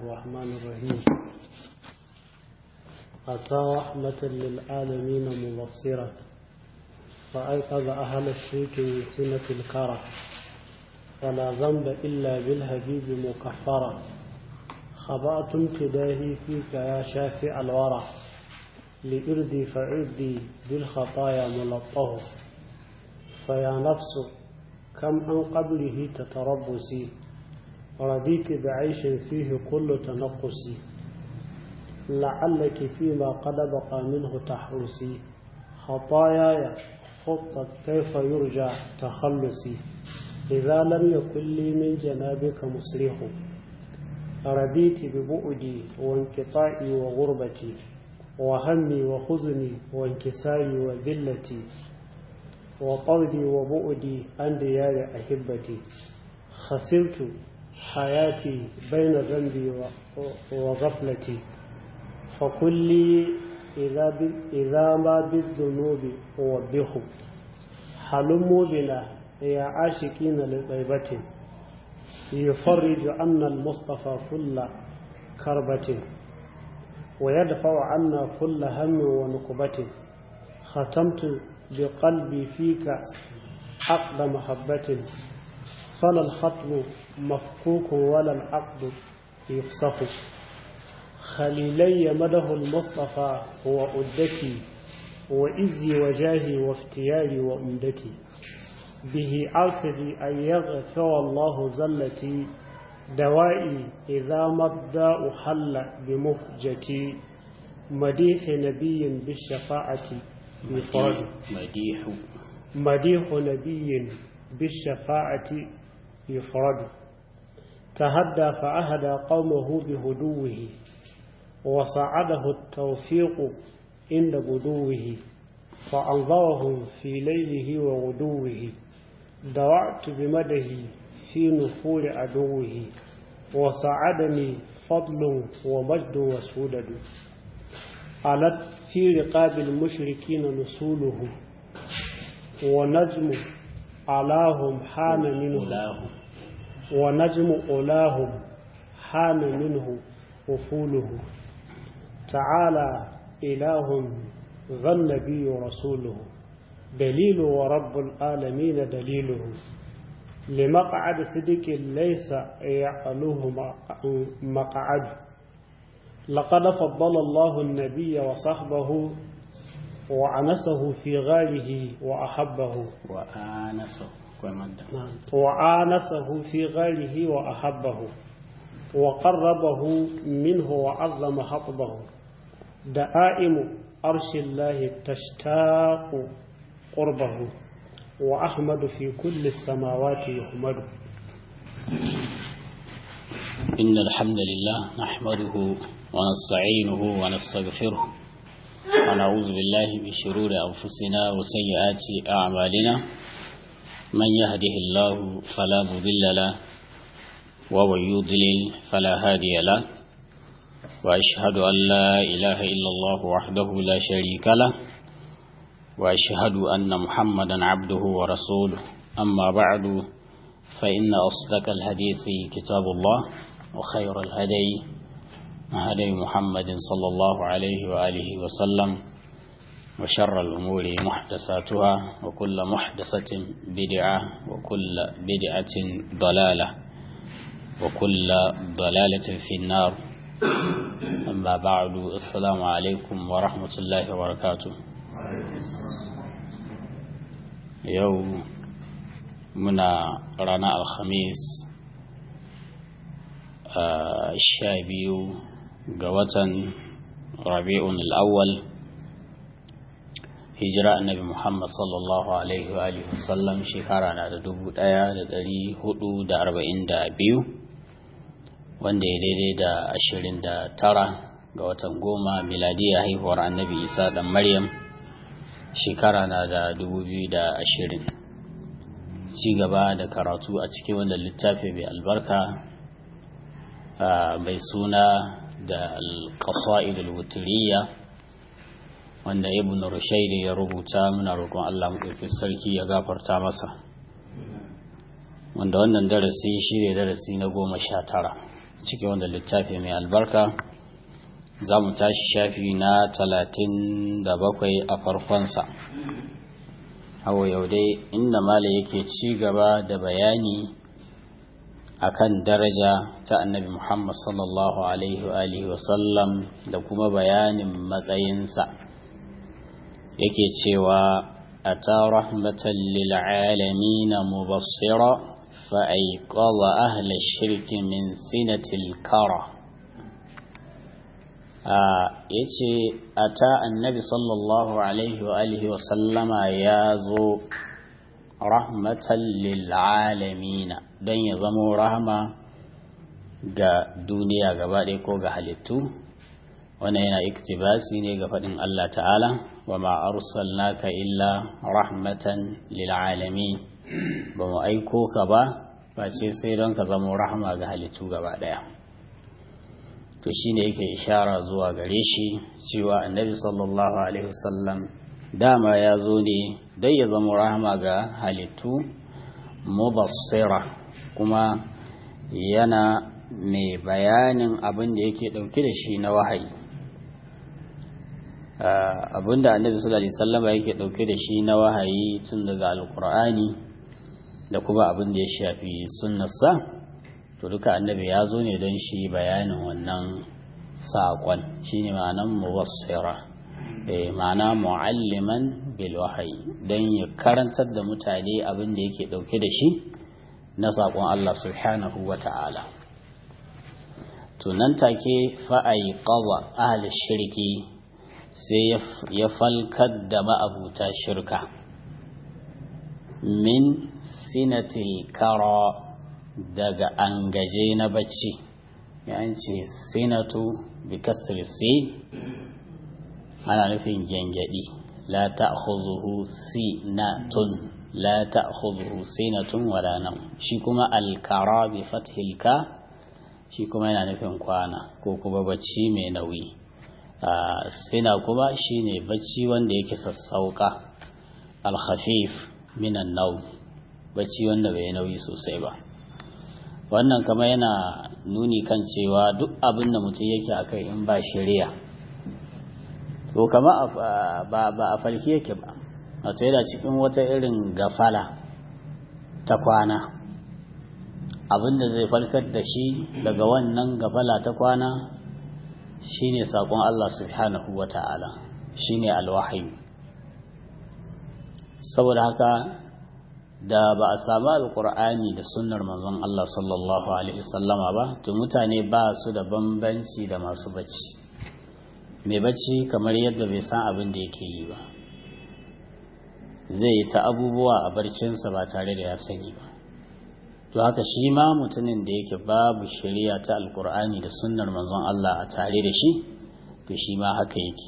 الرحمن الرحيم أتى رحمة للعالمين مبصرة فأيقظ أهل الشرك من سنة الكرة ولا ذنب إلا بالهبيب مكفرة خبأت امتداهي فيك يا شافع الورى لإردي فعردي بالخطايا ملطه فيا نفس كم عن قبله تتربصي رضيت بعيش فيه كل تنقصي لعلك فيما قد بقى منه تحرسي خطاياي خطت كيف يرجع تخلصي إذا لم يكن لي من جنابك مصرخ رضيت ببعدي وانقطاعي وغربتي وهمي وحزني وانكساري وذلتي وطردي وبعدي عن ديار أحبتي خسرت حياتي بين ذنبي وغفلتي فكلي إذا, إذا ما بالذنوب أوبخ حلموا بنا يا عاشقين لطيبة يفرج عنا المصطفى كل كربة ويدفع عنا كل هم ونكبة ختمت بقلبي فيك عقد محبة فلا الخطب مفكوك ولا العقد يفسخ خليلي مده المصطفى هو أدتي وإزي وجاهي وافتياري وأمدتي به أرتدي أن يغفر الله زلتي دوائي إذا مبدأ حل بمفجتي مديح نبي بالشفاعة بفرد مديح مديح نبي بالشفاعة يفرد تهدى فأهدى قومه بهدوه وصعده التوفيق عند بدوه فأنظرهم في ليله وغدوه دوعت بمده في نفور عدوه وسعدني فضل ومجد وسودد علت في رقاب المشركين نسوله ونجم علاهم حان منه أولاه ونجم أولاهم حان منه وفوله تعالى إله ذا النبي رسوله دليل ورب العالمين دليله لمقعد صدق ليس يعلوه مقعد لقد فضل الله النبي وصحبه وعنسه في غاله وأحبه وآنسه ومد وآنسه في غاله وأحبه وقربه منه وعظم حطبه دائم عرش الله تشتاق قربه وأحمد في كل السماوات يحمد إن الحمد لله نحمده ونستعينه ونستغفره ونعوذ بالله من شرور أنفسنا وسيئات أعمالنا من يهده الله فلا مضل له ومن يضلل فلا هادي له وأشهد أن لا إله إلا الله وحده لا شريك له وأشهد أن محمدا عبده ورسوله أما بعد فإن أصدق الحديث كتاب الله وخير الهدي هدي محمد صلى الله عليه وآله وسلم وشر الأمور محدثاتها وكل محدثة بدعة وكل بدعة ضلالة وكل ضلالة في النار أما بعد السلام عليكم ورحمة الله وبركاته يوم منا رانا الخميس الشابيو قوة ربيع الأول hijira annabi Muhammad sallallahu alaihi wa alihi wasallam shekara na da dubu ɗaya da ɗari hudu da arba'in da biyu wanda ya daidai da ashirin da tara ga watan goma miladiya haihuwar annabi isa ɗan maryam shekara na da dubu biyu da ashirin ci gaba da karatu a cikin wanda littafi mai albarka mai suna da alƙasa'id al-wuturiyya wanda ibn rushaidi ya rubuta muna roƙon Allah maɗaukin sarki ya gafarta masa wanda wannan darasi shi ne darasi na goma sha tara cikin wanda littafi mai albarka za mu tashi shafi na talatin da bakwai a farkonsa hawa yau dai inda mala yake ci gaba da bayani akan daraja ta annabi muhammad sallallahu alaihi wasallam da kuma bayanin matsayinsa yake cewa أتى رحمة للعالمين مبصرا فأيقظ أهل الشرك من سنة الكرة yace ata annabi sallallahu alaihi wa alihi wa sallama ya zo rahmatan lil alamina don ya zamo rahama ga duniya gaba ɗaya ko ga halittu wannan yana iktibasi ne ga faɗin Allah ta'ala wa ma arsalnaka illa rahmatan lil alamin ba mu aiko ka ba face sai don ka zama rahama ga halittu gaba daya to shine yake ishara zuwa gare shi cewa annabi sallallahu alaihi wasallam dama ya zo ne dai ya zama rahama ga halittu mubassira kuma yana mai bayanin abin da yake dauke da shi na wahayi abinda annabi sallallahu alaihi wasallam yake dauke da shi na wahayi tun daga alqur'ani da kuma abin da ya shafi sunnarsa to duka annabi ya zo ne don shi bayanin wannan saƙon shine ma'anan muwassira eh ma'ana mu'alliman bil wahayi don ya karantar da mutane abin da yake dauke da shi na saƙon Allah subhanahu wata'ala to nan take fa'ai qawa ahli shirki sai ya falkar da ma'abuta shirka min sinatil kara daga angaje na bacci ce sinatu bi kasri si ana nufin gyangyaɗi la ta'khuzuhu sinatun la ta'khuzuhu sinatun wala nam shi kuma alkara bi fathil ka shi kuma yana nufin kwana ko kuma bacci mai nauyi sina kuma shine bacci wanda yake sassauka alkhafif minan nau bacci wanda bai nauyi sosai ba wannan kama yana nuni kan cewa duk abin da mutum yake akai in ba shari'a to kama ba a falki yake ba wato yana cikin wata irin gafala ta kwana abin da zai falkar da shi daga wannan gafala ta kwana shine sakon Allah subhanahu wa ta'ala shine alwahayi saboda haka da ba a samu alkur'ani da sunnar manzon Allah sallallahu alaihi wasallama ba to mutane ba su da bambanci da masu bacci mai bacci kamar yadda bai san abin da yake yi ba zai yi ta abubuwa a barcinsa ba tare da ya sani ba to haka shi ma mutumin da yake babu shari'a ta alkur'ani da sunnar manzon Allah a tare da shi to shi ma haka yake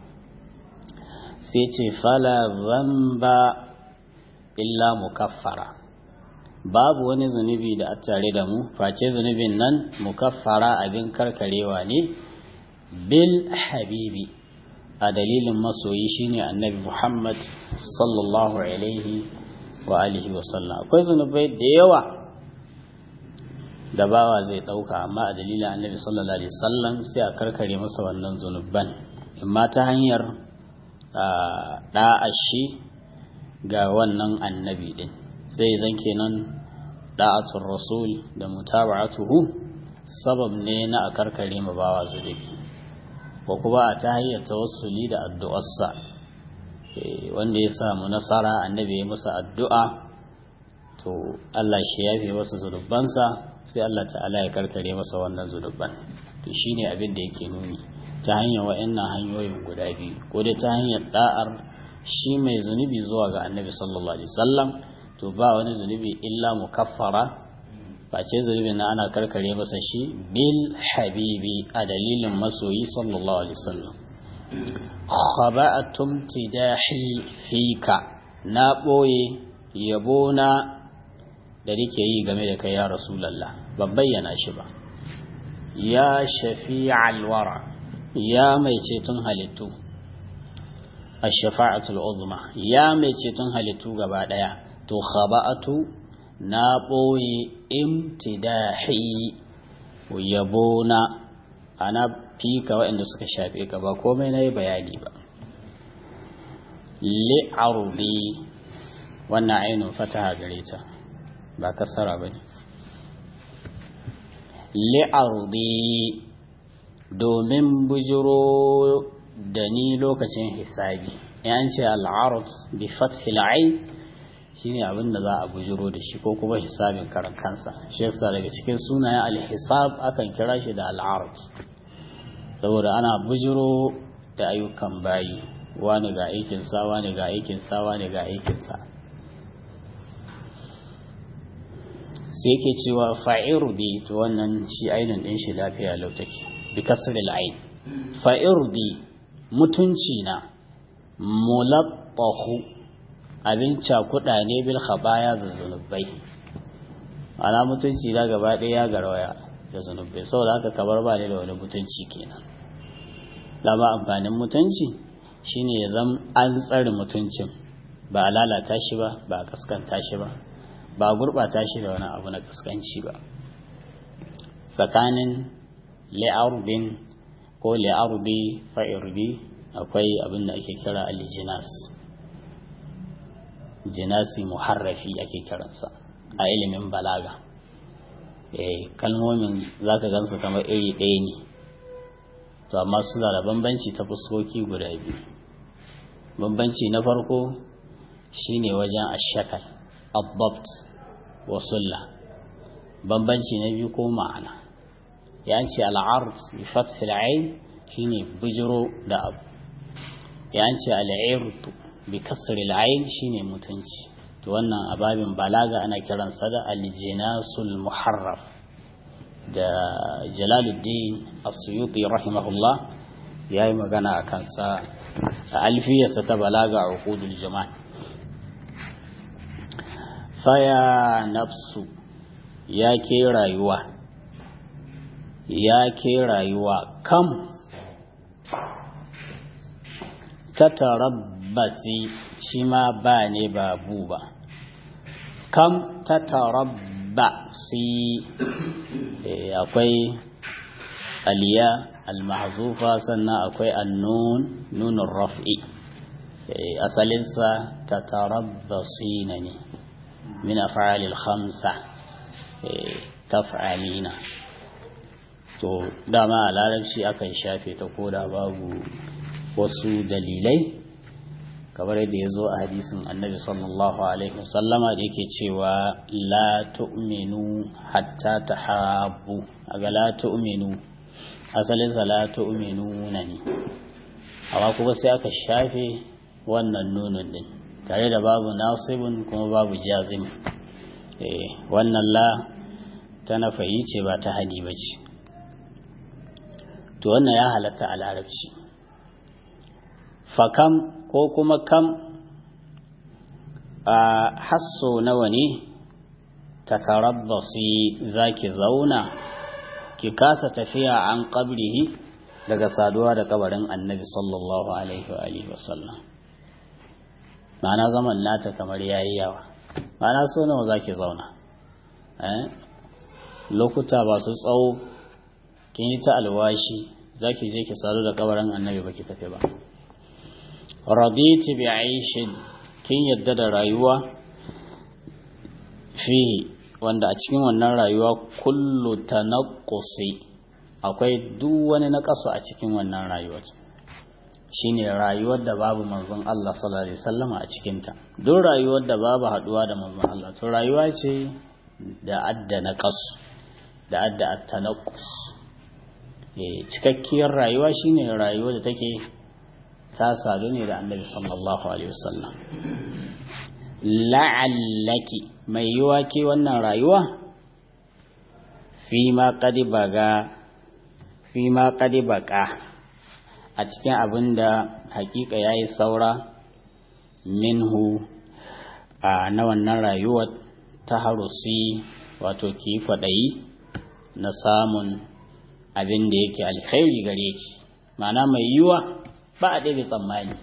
sai ce fala zamba illa mukaffara babu wani zunubi da a tare da mu face zunubin nan mukaffara abin karkarewa ne bil habibi a dalilin masoyi shine annabi Muhammad sallallahu alaihi wa alihi wa sallam akwai zunubai da yawa da bawa zai ɗauka amma a dalilin annabi sallallahu alaihi wasallam sai a karkare masa wannan zunuban imma ta hanyar da'a shi ga wannan annabi din sai zan kenan da'atul rasul da mutaba'atuhu sabab ne na a karkare ma bawa zunubi ko kuma a ta hanyar tawassuli da addu'arsa wanda ya samu nasara annabi ya masa addu'a to Allah shi yafe masa zunubansa sai Allah ta'ala ya karkare masa wannan zunuban to shine abin da yake nuni ta hanyar wa'annan hanyoyin guda biyu ko dai ta hanyar da'ar shi mai zunubi zuwa ga annabi sallallahu alaihi wasallam to ba wani zunubi illa mukaffara face zunubin na ana karkare masa shi bil habibi a dalilin masoyi sallallahu alaihi wasallam khaba'atum tidahi fika na boye yabona da nake yi game da kai ya rasulallah ban bayyana shi ba ya shafi'al wara ya mai ceton halittu ash-shafa'atul uzma ya mai ceton halittu gaba daya to khaba'atu na boye imtidahi yabo na ana fika waɗanda suka shafe ka ba komai na yi bayani ba li'arudi wannan ainihin fataha gare ta ba kasara ba ne li'arudi domin bujiro da ni lokacin hisabi yan ce al'arud bi fathil ain shine abin da za a bujiro da shi ko kuma hisabin karan kansa shi yasa daga cikin sunayen al-hisab akan kira shi da al'arud saboda ana bujiro da ayyukan bayi wani ga aikinsa wani ga aikinsa wani ga aikinsa sai ke cewa fa'irudi to wannan shi ainihin ɗin shi lafiya lautake bi kasril ain fa'irudi mutunci na mulabbahu abin cakuɗa ne bil khabaya da zunubai ana mutunci na gaba ɗaya ya garwaya da zunubai saboda haka kabar ba ne da wani mutunci kenan dama amfanin mutunci shine ya zam an tsare mutuncin ba a lalata shi ba ba a kaskanta shi ba ba a gurɓata shi da wani abu na kaskanci ba tsakanin li'arubin ko li'arubi fa'irbi akwai abin da ake kira alijinas jinasi muharrafi ake kiransa a ilimin balaga kalmomin za ka gansu kamar iri ɗaya ne to amma suna da bambanci ta fuskoki guda biyu bambanci na farko shine wajen ashakal abbabt wa sulla bambanci na biyu ko ma'ana ya ce al'ard bi fathil ain shine bujiro da abu ya ce al'irtu bi kasril ain shine mutunci to wannan ababin balaga ana kiransa da al-jinasul muharraf da jalaluddin as-suyuti rahimahullah ya yi magana a kansa a alfiyarsa ta balaga a hukudul jama'a faya nafsu ya ke rayuwa ya ke rayuwa kam ta tarabbasi shi ma ba ne ba bu ba kam ta tarabbasi akwai aliya almahzufa sannan akwai annun nunun raf'i asalinsa ta tarabbasina ne min af'alil khamsa taf'alina to dama a larabci akan shafe ta koda babu wasu dalilai kamar yadda ya zo a hadisin annabi sallallahu alaihi wasallama da yake cewa la tu'minu hatta tahabbu aga la tu'minu asalinsa la tu'minuna ne amma kuma sai aka shafe wannan nunun din tare da babu nasibun kuma babu jazim eh wannan la ta nafayi ce ba ta hani ba ce to wannan ya halatta a larabci fakam ko kuma kam a hasso nawa ne ta tarabbasi za ki zauna ki kasa tafiya an ƙabrihi daga saduwa da kabarin annabi sallallahu alaihi wa sallam ma'ana zaman nata kamar yayi yawa ma'ana so nawa za ki zauna lokuta ba su tsawo kin yi ta alwashi za ki je ki sadu da kabarin annabi ba ki tafi ba raditi bi aishin kin yadda da rayuwa fihi wanda a cikin wannan rayuwa kullu tanaqqusi akwai duk wani naqasu a cikin wannan rayuwar shine rayuwar da babu manzon Allah sallallahu alaihi wasallama a cikin ta duk rayuwar da babu haduwa da manzon Allah to rayuwa ce da adda naqas da adda at-tanaqqus eh cikakkiyar rayuwa shine rayuwar da take ta sadu ne da annabi sallallahu alaihi wasallam la'allaki mai yiwa ke wannan rayuwa fi ma kadi baga fi ma kadi baka a cikin abin da hakika ya yi saura minhu a na wannan rayuwar ta harusi wato ki kwaɗayi na samun abin da yake alkhairi gare ki ma'ana mai yiwa ba a ɗaya tsammani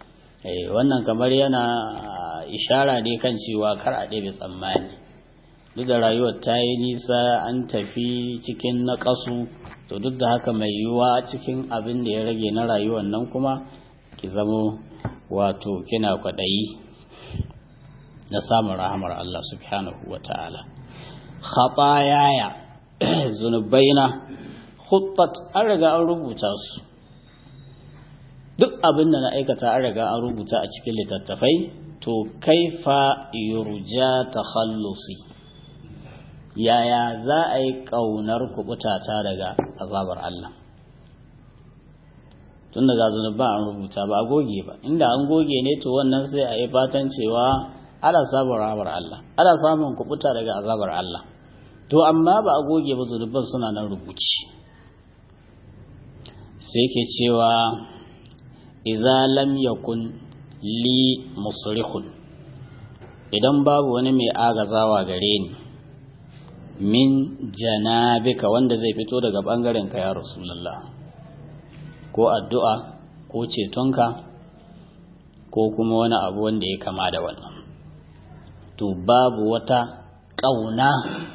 wannan kamar yana ishara ne kan cewa kar a ɗaya tsammani duk da rayuwar ta yi nisa an tafi cikin naƙasu to duk da haka mai yiwuwa cikin abin da ya rage na rayuwar nan kuma ki zamo wato kina kwaɗayi na samun rahamar Allah subhanahu wa ta'ala khatayaya zunubaina khuttat an riga an rubuta su duk abin da na aikata an riga an rubuta a cikin littattafai to kaifa yurja takhallusi yaya za a yi ƙaunar kubutata daga azabar Allah tun daga zunuba an rubuta ba a goge ba inda an goge ne to wannan sai a yi fatan cewa ana samun rahamar Allah ana samun kubuta daga azabar Allah to amma ba a goge ba zunuban suna nan rubuci sai ke cewa idza lam yakun li musrihun idan babu wani mai agazawa gare ni min janabika wanda zai fito daga bangaren ka ya rasulullah ko addu'a ko cetonka ko kuma wani abu wanda ya kama da wannan to babu wata ƙauna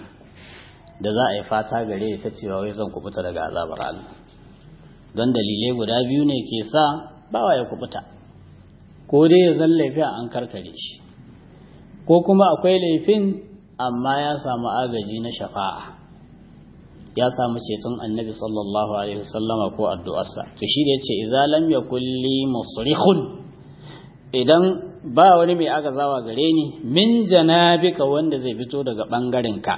da za a yi fata gare ta cewa wai zan kubuta daga azabar Allah don dalilai guda biyu ne ke sa bawa ya kubuta ko dai ya zan laifin an karkare shi ko kuma akwai laifin amma ya samu agaji na shafa'a ya samu ceton annabi sallallahu alaihi wasallama ko addu'arsa to shi da yace idza lam yakul li musrihun idan ba wani mai agazawa gare ni min janabika wanda zai fito daga bangaren ka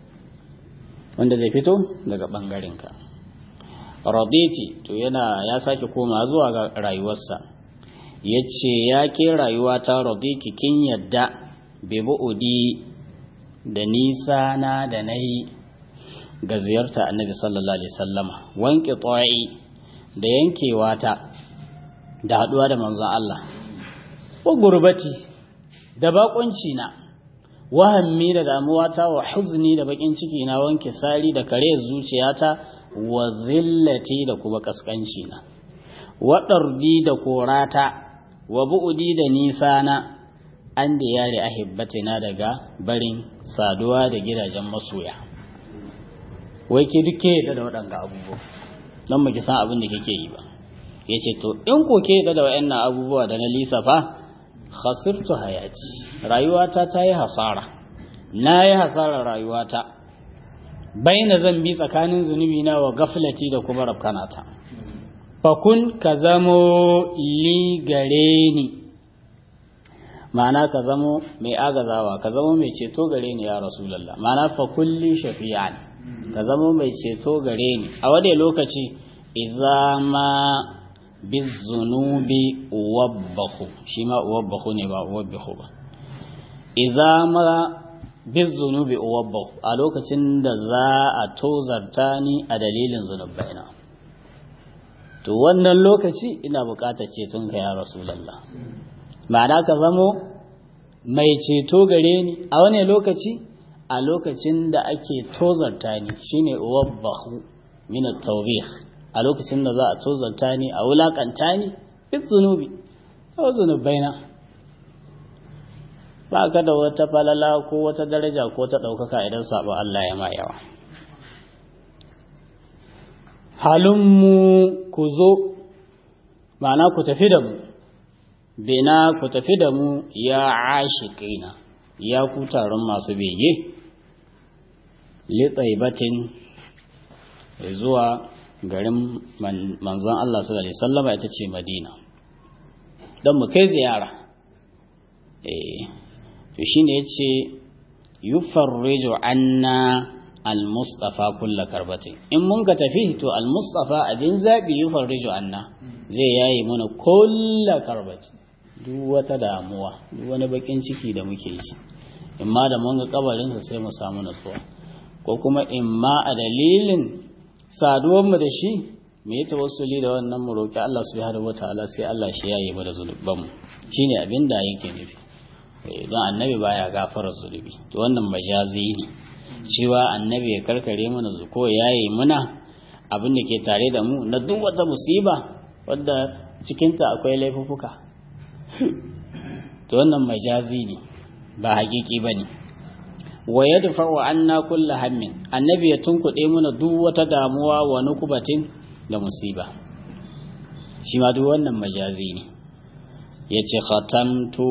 wanda zai fito daga bangaren ka raditi to yana ya sake koma zuwa ga rayuwarsa yace ya ke rayuwa ta radiki kin yadda bi bu'udi da nisa na da nayi ga ziyarta annabi sallallahu alaihi sallama wanke tsayi da yankewa ta da haduwa da manzon Allah wa gurbati da bakunci na wahammi da damuwa ta wa huzni da bakin ciki na wanke sari da kare zuciyata wa zillati da kuma kaskanci na wa dardi da korata wa bu'udi da nisa na an da yare ahibbatina daga barin saduwa da gidajen masoya wai ke duk ke da waɗanga abubuwa don ba ki san abin da kike yi ba ya ce to in ko ke da waɗannan abubuwa da na lisafa khasirtu hayati rayuwata ta yi hasara na yi hasarar rayuwata baina zan bi tsakanin zunubi na wa gaflati da kuma rafkanata fakun ka zamo li gare ni ma'ana ka zamo mai agazawa ka zamo mai ceto gare ni ya rasulallah ma'ana fakulli shafi'an ka zama mai ceto gare ni a wadda lokaci idza ma bizunubi uwabbahu shi ma uwabbahu ne ba uwabbahu ba idza ma bizunubi uwabbahu a lokacin da za a tozarta ni a dalilin zunubaina to wannan lokaci ina buƙatar ceton ka ya rasulullah ma'ana ka zamo mai ceto gare ni a wani lokaci a lokacin da ake tozarta ni shine wabbahu min at-tawbih a lokacin da za a tozarta ni a wulakanta ni fi zunubi ko zunubaina ba ka da wata falala ko wata daraja ko ta ɗaukaka idan sabo Allah ya ma yawa halummu ku zo ma'ana ku tafi da mu bina ku tafi da mu ya ashiqina ya ku taron masu bege litaibatin zuwa garin manzon Allah sallallahu alaihi wasallama ita ce Madina don mu kai ziyara eh to shine yace yufarriju anna al-mustafa kulla karbatin in mun ka tafi to al-mustafa abin zabi yufarriju anna zai yayi mana kulla karbatin duk wata damuwa duk wani bakin ciki da muke ji imma da mun ga kabarinsa sai mu samu nutsuwa ko kuma imma a dalilin saduwanmu da shi mu yi tawassuli da wannan mu roƙi Allah subhanahu wataala sai Allah shi yayi mu da zunubanmu shine abin da yake nufi don annabi baya gafara zunubi to wannan majazi ne cewa annabi ya karkare mana ko yayi muna abin da ke tare da mu na duk wata musiba wadda cikinta akwai laifuffuka to wannan majazi ne ba hakiki bane wa yadfa'u anna kullu hammin annabi ya tunkuɗe muna duk wata damuwa wa nukubatin da musiba shi ma duk wannan majazi ne yace khatamtu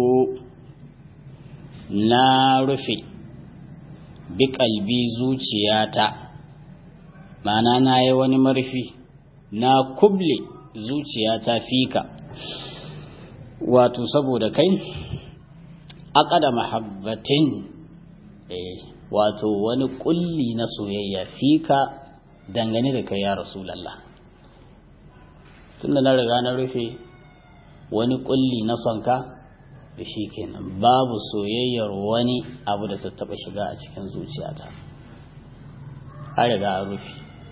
na rufe bi kalbi zuciyata ma'ana na yi wani marfi na kuble zuciyata fika wato saboda kai aqada mahabbatin eh wato wani kulli na soyayya fika dangane da kai ya rasulullah tunda na riga na rufe wani kulli na sonka da shi kenan babu soyayyar wani abu da ta taba shiga a cikin zuciyata an riga an rufe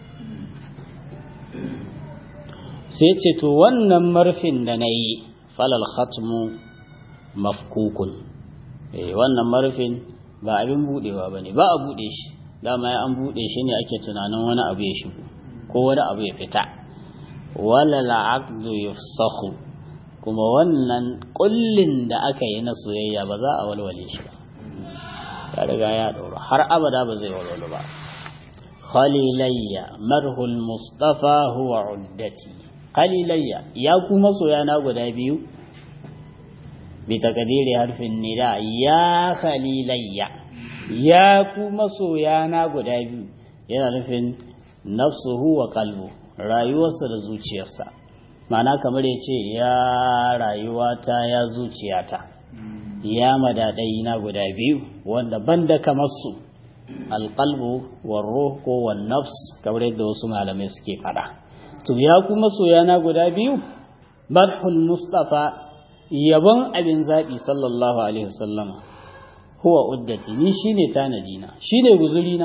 sai ce to wannan marfin da na yi falal khatmu mafkukun wannan marfin ba abin budewa ba ne ba a bude shi dama ya an bude shi ne ake tunanin wani abu ya shigo ko wani abu ya fita wala la'aqdu yufsahu kuma wannan kullin da aka yi na soyayya ba za a walwale shi ba ya riga ya ɗauro har abada ba zai walwale ba khalilayya marhul mustafa huwa uddati khalilayya ya kuma soyana guda biyu bi takdiri harfin nida ya khalilayya ya kuma soyana guda biyu yana nufin nafsuhu wa qalbu rayuwarsa da zuciyarsa ma'ana kamar ya ce ya rayuwata ya zuciyata ya madadai na guda biyu wanda banda kamar su alƙalbu warro ko wan nafs kamar yadda wasu malamai suke fada to ya kuma soyana guda biyu barhul mustafa yabon abin zaɓi sallallahu alaihi wasallam huwa uddati ni shine tanadina shine guzurina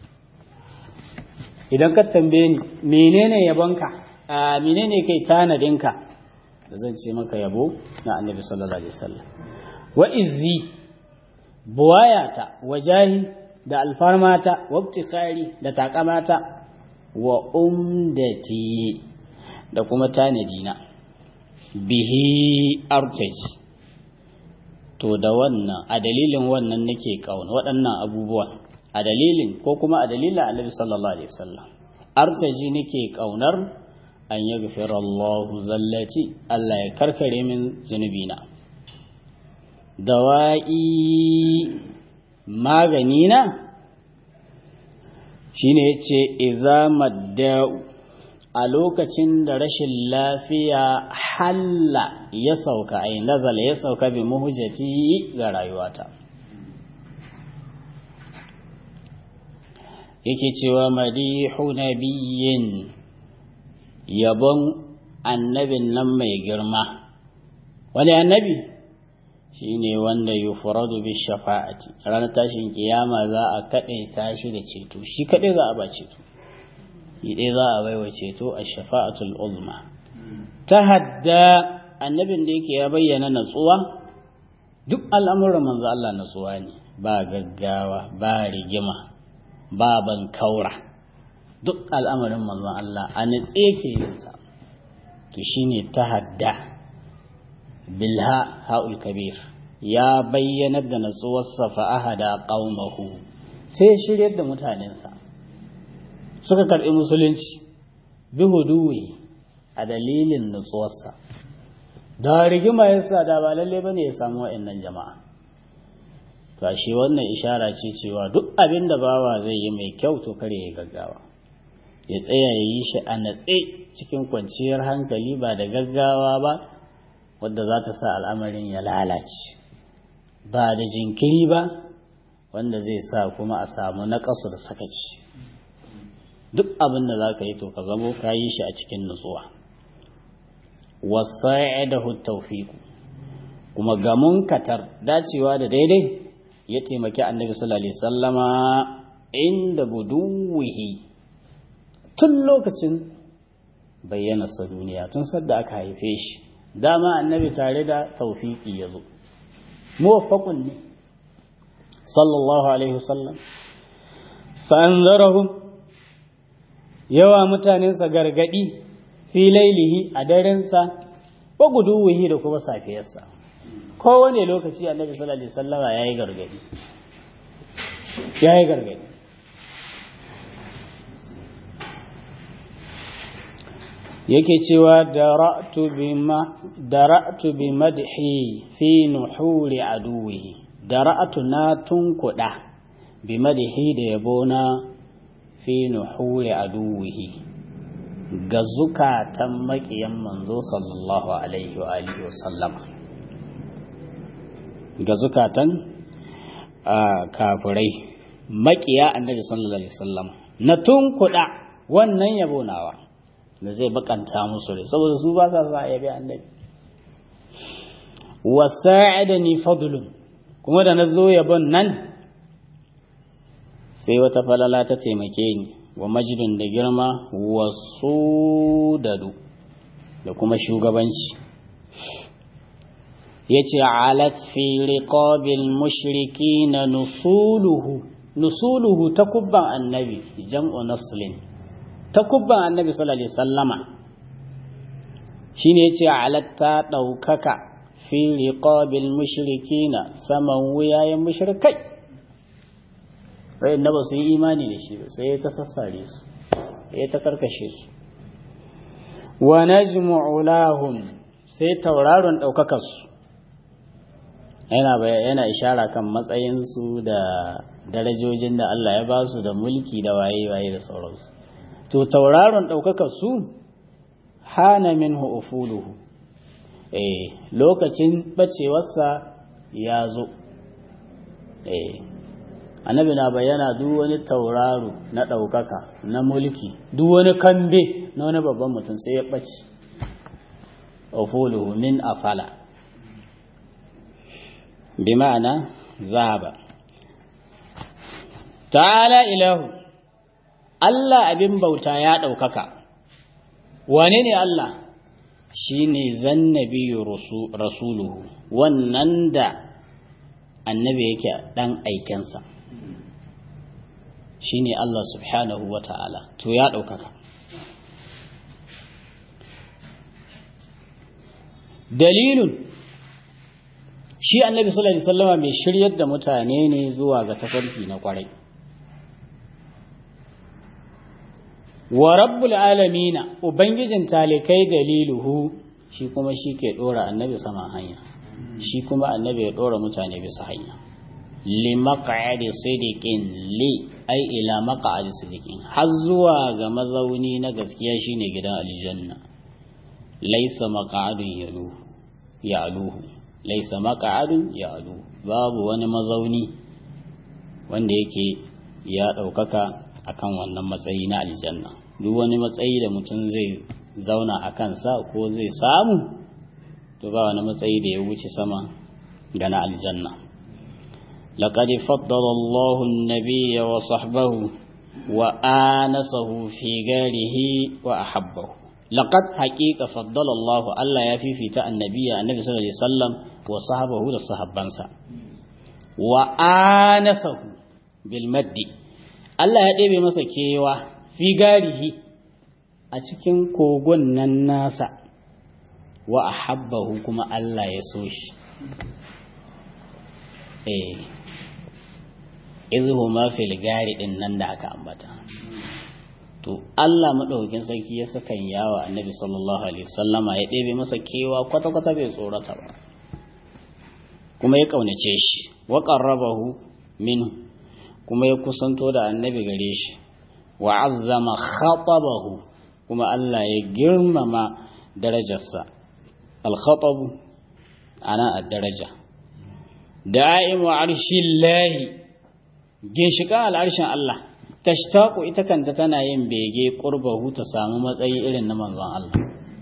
idan ka tambaye ni menene yabonka a menene kai tanadinka da zan ce maka yabo na annabi sallallahu alaihi wasallam wa izzi buwayata wajahi da alfarmata wa ibtikhari da takamata wa umdati da kuma tanadina bihi artaji to da wannan a dalilin wannan nake kauna waɗannan abubuwa a dalilin ko kuma a dalilin annabi sallallahu alaihi wasallam artaji nake kaunar an yi gafira Allahu zallaci Allah ya karkare min zunubina dawa'i maganina shine yace idza madda'u a lokacin da rashin lafiya halla ya sauka ai nazala ya sauka bi muhjati ga rayuwata yake cewa madihu nabiyyin yabon annabin nan mai girma wani annabi shine wanda yufradu bi shafa'ati ranar tashin kiyama za a kaɗe tashi da ceto shi kaɗai za a ba ceto shi ɗaya za a baiwa ceto a shafa'atul uzma ta hadda annabin da yake ya bayyana natsuwa duk al'amuran manzo Allah natsuwa ne ba gaggawa ba rigima ba ban kaura duk al'amarin manzon Allah a natse yake yin sa to shine ta hadda bilha ha'ul kabir ya bayyanar da natsuwarsa fa ahada qaumahu sai shiryar da mutanensa suka karɓi musulunci bi huduwi a dalilin nutsuwarsa da rigima yasa da ba lalle bane ya samu wa'annan jama'a to shi wannan ishara ce cewa duk abin da bawa zai yi mai kyau to kare ya gaggawa ya tsaya ya yi shi a natse cikin kwanciyar hankali ba da gaggawa ba wadda za ta sa al'amarin ya lalace ba da jinkiri ba wanda zai sa kuma a samu naƙasu da sakaci duk abin da za ka yi to ka zamo ka yi shi a cikin nutsuwa wasa'idahu tawfiqu kuma ga munkatar dacewa da daidai ya taimaki annabi sallallahu alaihi sallama inda buduwihi tun lokacin bayyana sa duniya tun sadda aka haife shi dama annabi tare da tawfiki ya zo muwaffaqun ne sallallahu alaihi wasallam fa anzarahum yawa mutanensa gargadi fi lailihi a darensa wa guduwihi da kuma safiyarsa kowane lokaci annabi sallallahu alaihi wasallama yayi gargadi ya yi gargadi yake cewa dara'tu bi madhi fi nuhuri aduwi dara'tu na tunkuda bi madhi da yabona fi nuhuri aduwihi ga zukatan makiyan manzo sallallahu alaihi wa alihi wa sallama ga zukatan kafirai makiya annabi sallallahu alaihi wasallam na tunkuda wannan yabo nawa da zai bakanta musu rai saboda su ba sa sa yabi annabi wa sa'adani fadlun kuma da nazo yabon nan sai wata falala ta taimake ni wa majidun da girma wa sudadu da kuma shugabanci yace alat fi riqabil mushrikina nusuluhu nusuluhu takubban annabi jam'u naslin takubban annabi sallallahu alaihi wasallama shine yace alat ta daukaka fi riqabil mushrikina saman wuyayen mushrikai wayanda ba su yi imani da shi ba sai ta sassare su ya ta karkashe su wa najmu'u lahum sai tauraron daukakar su yana yana ishara kan matsayinsu da darajojin da Allah ya ba su da mulki da waye-waye da sauransu to tauraron ɗaukakar su hana minhu ufuluhu eh lokacin bacewarsa ya zo eh annabi na bayyana duk wani tauraro na ɗaukaka na mulki duk wani kambe na wani babban mutum sai ya ɓace ufuluhu min afala بمعنى ذهب تعالى إله Allah abin bauta ya ɗaukaka, wane ne Allah? Shi ne zannabi rasuluhu, wannan da annabi yake ɗan aikensa, shi ne Allah subhanahu wa ta'ala, to ya ɗaukaka. Dalilun shi annabi sallallahu alaihi wasallama mai shiryar da mutane ne zuwa ga tafarki na kwarai wa rabbul alamina ubangijin talikai daliluhu shi kuma shi ke dora annabi sama hanya shi kuma annabi ya dora mutane bisa hanya li maq'adi sidiqin li ai ila maq'adi sidiqin har zuwa ga mazauni na gaskiya shine gidan aljanna laysa maq'adun yalu ya'luhu laisa maka'adun ya alu babu wani mazauni wanda yake ya ɗaukaka akan wannan matsayi na aljanna duk wani matsayi da mutum zai zauna a kansa ko zai samu to ba wani matsayi da ya wuce sama ga na aljanna لقد فضل الله النبي وصحبه وآنسه في غاره وأحبه لقد حقيقة فضل الله الله يفي في النبي النبي صلى الله عليه وسلم وصحبه لصحبانسا وآنسه بالمد Allah ya ɗebe masa kewa fi garihi a cikin kogon nan nasa wa a habbahu kuma Allah ya so shi. Eh, izuhu ma fil gari ɗin nan da aka ambata. To, Allah maɗaukin sarki ya sakan yawa annabi sallallahu Alaihi wasallama ya ɗebe masa kewa kwata-kwata bai tsorata ba. kuma ya ƙaunace shi wa ƙarrabahu min kuma ya kusanto da annabi gare shi wa azzama khatabahu kuma Allah ya girmama darajarsa al-khatabu ana ad-daraja da'imu arshillahi ginshiƙa al'arshin Allah tashtaqu ita kanta tana yin bege qurbahu ta samu matsayi irin na manzon Allah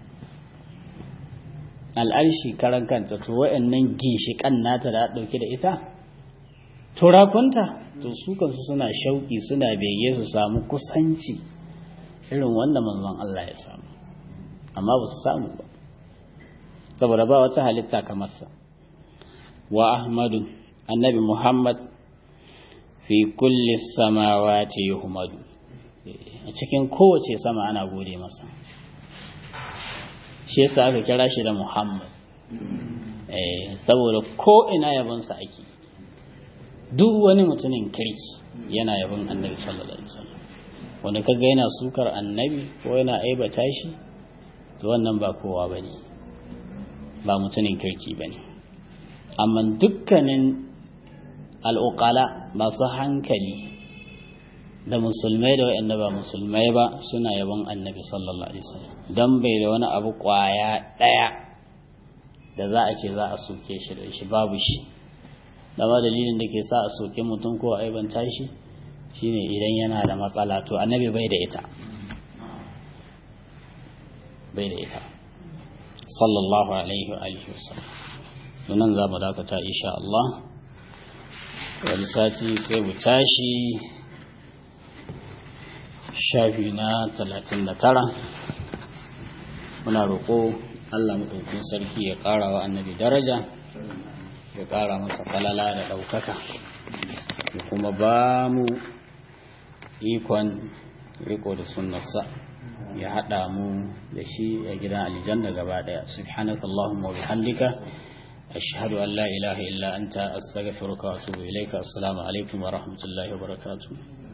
al'arshi karan kanta to wa'annan ginshiƙan nata da ɗauke da ita turakunta to su kansu suna shauƙi suna bege su samu kusanci irin wanda manzon Allah ya samu amma ba su samu ba saboda ba wata halitta kamar sa wa ahmadu annabi muhammad fi kulli samawati yuhmadu a cikin kowace sama ana gode masa shi yasa aka kira shi da Muhammad eh saboda ko ina yabonsa ake duk wani mutumin kirki yana yabon annabi sallallahu alaihi wasallam wanda kaga yana sukar annabi ko yana aibata shi to wannan ba kowa bane ba mutumin kirki bane amma dukkanin al'uqala masu hankali da musulmai da wa'anda ba musulmai ba suna yabon annabi sallallahu alaihi wasallam dan bai da wani abu kwaya daya da za a ce za a soke shi da shi babu shi dama dalilin da ke sa a soke mutum ko aibanta shi shine idan yana da matsala to annabi bai da ita bai da ita sallallahu alaihi wa alihi wasallam nan za mu dakata insha Allah wani sati sai mu tashi shafi na talatin da tara muna roƙo Allah maɗaukin sarki ya ƙara wa annabi daraja ya ƙara masa falala da ɗaukaka ya kuma ba mu ikon riko da sunnarsa ya haɗa mu da shi a gidan aljanna gaba ɗaya subhanaka Allahumma wa bihamdika ashhadu an la ilaha illa anta astaghfiruka wa atubu ilayka assalamu alaikum wa rahmatullahi wa barakatuh